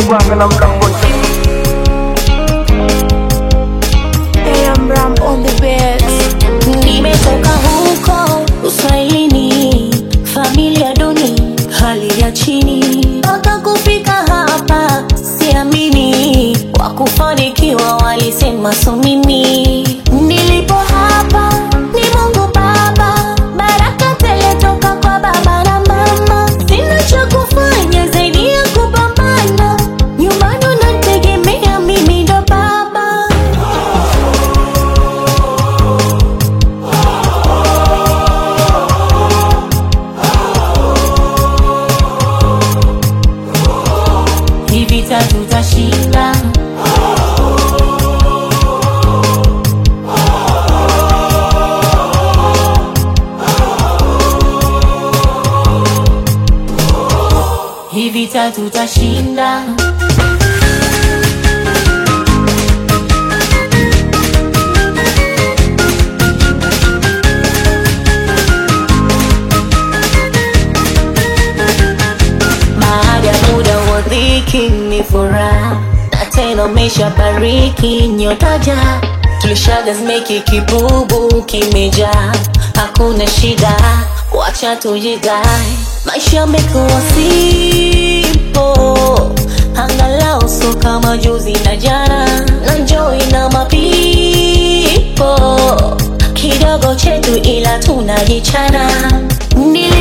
Kwame na Mlangoti. AM Ram on the beats. Nimetoka huko uswahilini, familia duni, hali ya chini, mpaka kufika hapa siamini, wakufanikiwa walisema so mimi. Nilipo hapa ni Mungu Baba, baraka tele toka kwa baba na mama, sina cha kufanya zaidi ya kupambana, nyumbani unategemea mimi ndo baba. Hii vita tutashinda. Hii vita tutashinda. Baada ya muda wa dhiki ni furaha, na tena umeshabariki nyotaja, tulishaga zimeki kibubu kimejaa, hakuna shida, wacha tujidai, maisha yamekuwa simple, angalau so kama juzi na jana, na enjoy na mapipo kidogo chetu, ila tunajichana Nili